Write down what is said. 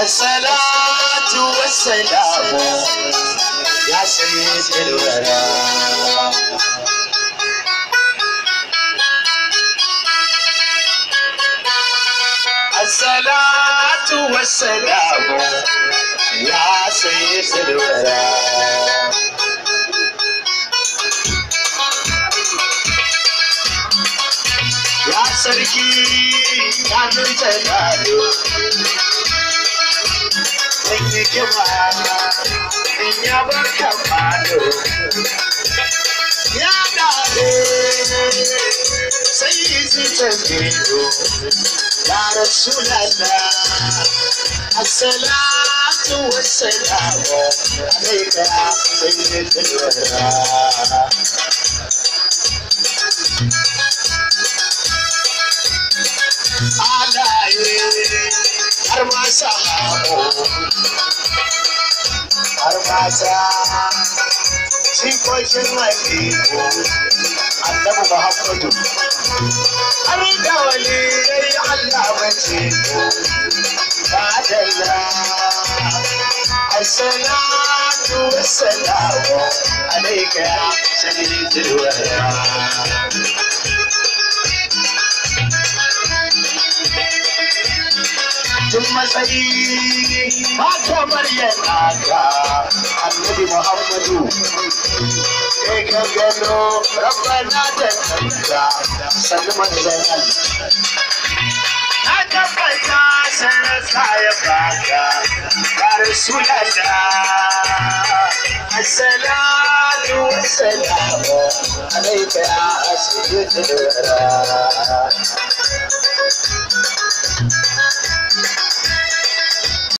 الصلاة والسلام يا سيد الورى الصلاة والسلام يا سيد الورى ya sarki ya nuna gado Zan yi kima in ya bar kamado ya gado sai yi zuciyar gido ya rasu lalla assalatu wassalamu alaika sayyidul wara alaye har ma samu har mata jikokin hakiku annabi muhammadu har da waliyai allah mace badalla assalatu wassalamu alaika ya sayyidul wara tun matsayi ba kamar yana ka annabi muhammadu kai ka gano rabbana da kanka sannu manzan na tabbata sanarsa ya baka ya rasulallah assalatu wassalamu alaika ya asibiti da